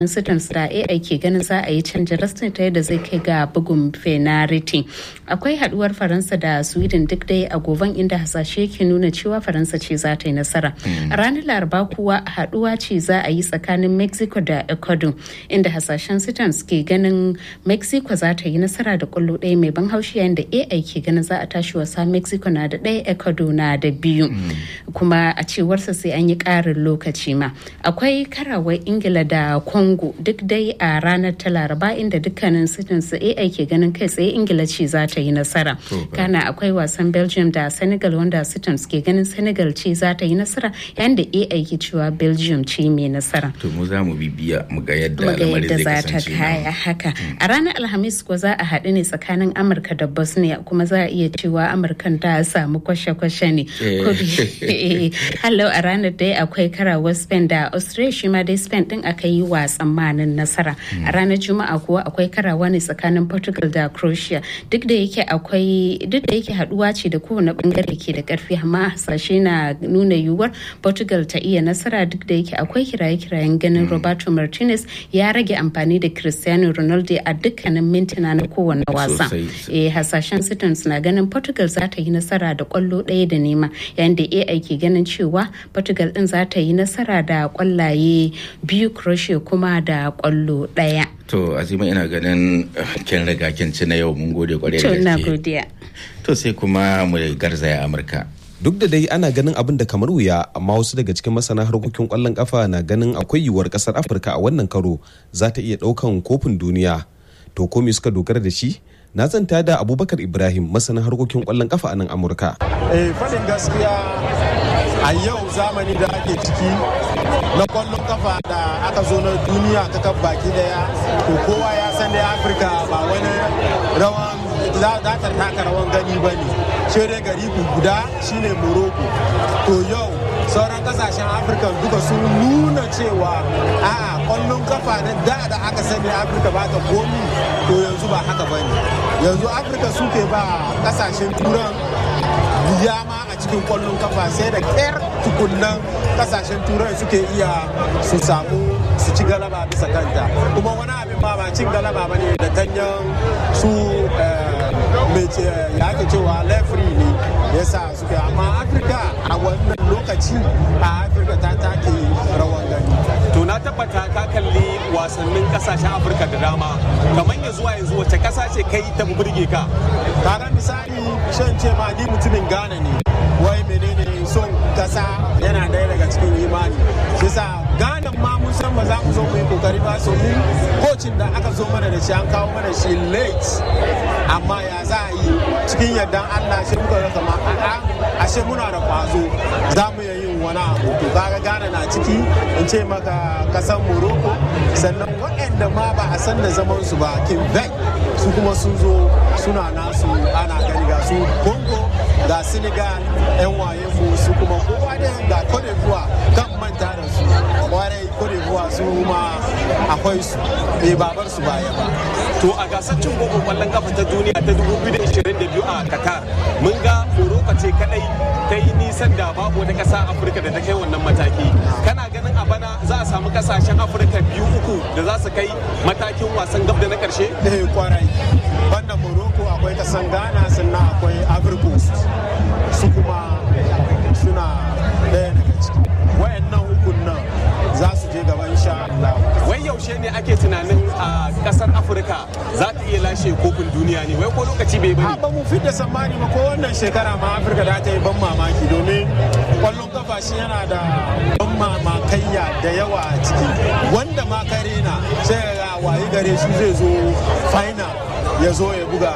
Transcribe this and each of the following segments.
Sudan da AI ke ganin za a yi canjin rastin ta yadda zai kai ga bugun fenariti. Akwai haduwar Faransa da Sweden duk dai a goban inda hasashe ke nuna cewa Faransa ce za ta yi nasara. A ranar Laraba kuwa haduwa ce za a yi tsakanin Mexico da Ecuador inda hasashen Sudan ke ganin Mexico za ta yi nasara da kwallo ɗaya mai ban haushi yayin da AI ke ganin za a tashi wasa Mexico na da ɗaya Ecuador na da biyu. Kuma a cewarsa sai an yi ƙarin lokaci ma. Akwai karawar Ingila da Congo Congo duk dai a ranar ta Laraba inda dukkanin sitin su AI ke ganin kai tsaye Ingila ce za ta yi nasara. Kana akwai wasan Belgium da Senegal wanda sitin ke ganin Senegal ce za ta yi nasara yayin da AI ke cewa Belgium ce mai nasara. To mu za mu bibiya mu ga yadda Muga lamarin yadda zai za ta kasance. kaya haka. A ranar Alhamis ko za a haɗu ne tsakanin Amurka da Bosnia kuma za a iya cewa Amurkan ta samu kwashe-kwashe ne. Hallo a ranar dai akwai karawar Spain da Australia shi ma dai Spain din aka yi wa tsammanin nasara. A ranar Juma'a kuwa akwai karawa ne tsakanin Portugal da Croatia. Duk da yake akwai duk da yake haduwa ce da kowane bangare ke da karfi amma hasashe na nuna yiwuwar Portugal ta iya nasara duk da yake akwai kiraye-kirayen ganin Roberto Martinez ya rage amfani da Cristiano Ronaldo a dukkanin mintuna na kowane wasa. Sosai. Eh, hasashen Sitons na ganin Portugal za ta yi nasara da kwallo ɗaya da nema yayin da AI ke ganin cewa Portugal din za ta yi nasara da kwallaye biyu Croatia kuma da kwallo ɗaya. To Azima ina ganin eh, kin riga kin ci na yau mun gode kwarai To da na gaske. godiya. To sai kuma mu garzaya Amurka. Duk da dai ana ganin abin da kamar wuya amma wasu daga cikin masana harkokin kwallon kafa na ganin akwai yiwuwar kasar Afirka a wannan karo za ta iya daukan kofin duniya. To ko me suka dogara da shi? Na zanta da Abubakar Ibrahim masanin harkokin kwallon kafa a nan Amurka. eh faɗin gaskiya a yau zamani da ake ciki na kwallon kafa da aka zo na duniya ta kan baki daya to kowa ya san dai afirka ba wani rawan za za ta taka rawan gani ba ne shi dai gari guda shine morocco to yau sauran kasashen afirka duka sun nuna cewa a'a kwallon kafa na da da aka sani afirka ba ta komi to yanzu ba haka ba ne yanzu afirka suke ba kasashen turan wuya ma a cikin kwallon kafa sai da ƙyar tukunnan kasashen turai suke iya su samu su ci galaba bisa kanta kuma wani abin ma ba cin galaba ba ne da ganyen su eh, mai ce ya ake cewa lefri ne ya sa suke amma afirka a wannan lokaci a afirka ta take rawan gani To na tabbata ka kalli wasannin kasashen Afirka da dama. Kamar ya zuwa yanzu wace kasa ce kai ta burge ka? kaga misali shan ce ma ni mutumin Ghana ne wai menene son kasa yana ɗaya daga cikin imani shi sa Ghana ma mun san ba za mu zo mu yi kokari ba so mu kocin da aka zo mana da shi an kawo mana shi late amma ya za a yi cikin yardan Allah shi muka ga kama a'a ashe muna da kwazo za mu iya yin wani abu to kaga Ghana na ciki in ce maka kasan Morocco sannan waɗanda ma ba a san da zaman su ba Quebec su kuma sun zo suna nasu ana gani ga su Congo ga Senegal yan waye mu su kuma kowa da ga Cote d'Ivoire kan manta da su kwarai Cote d'Ivoire su ma akwai su bai babar su baya ba To a gasar cin kofin kwallon kafa ta duniya ta 2022 a Qatar mun ga Morocco ce kadai ta yi nisan da babu wata kasa Afirka da ta kai wannan mataki. Kana ganin a bana za a samu kasashen Afirka biyu uku da za su kai matakin wasan gab da na karshe? eh kwarai banda Morocco akwai kasan Ghana sannan akwai Ivory Coast su kuma suna ɗaya daga ciki wayannan ukun nan za su je gaba insha Allah Wai yaushe ne ake tunanin a kasar Afirka za ta iya lashe kofin duniya ne? Wai ko lokaci bai a bari? ba mu fidda tsammani ba ko wannan shekara ma afirka da ta yi ban mamaki domin kwallon kafa shi yana da ban mamakaiya da yawa a ciki wanda ma kare na sai ga wayi gare shi zai zo final ya zo ya buga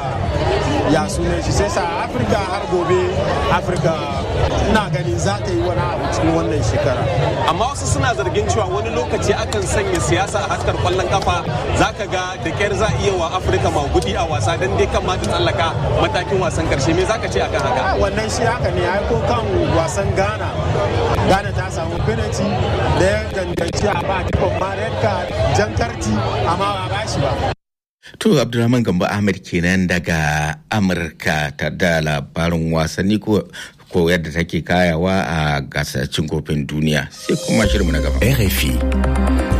ya sunan shi sai sa afirka har gobe afirka ina ganin za ta yi wani abu cikin wannan shekara amma wasu suna zargin cewa wani lokaci akan sanya siyasa a haskar kwallon kafa zaka ga da kyar za iya wa afirka magudi a wasa don dai kan ma ta tsallaka matakin wasan karshe me zaka ce akan haka a wannan shi haka ne ai ko kan wasan ghana ghana ta samu penalty da ya danganci a ba kifin ma red card jan karti amma ba ba shi ba To Abdulrahman Gambo Ahmed kenan daga Amurka ta da labarin wasanni ko ko yadda take kayawa a gasar cin kofin duniya sai kuma shirinmu na gaba. RFI.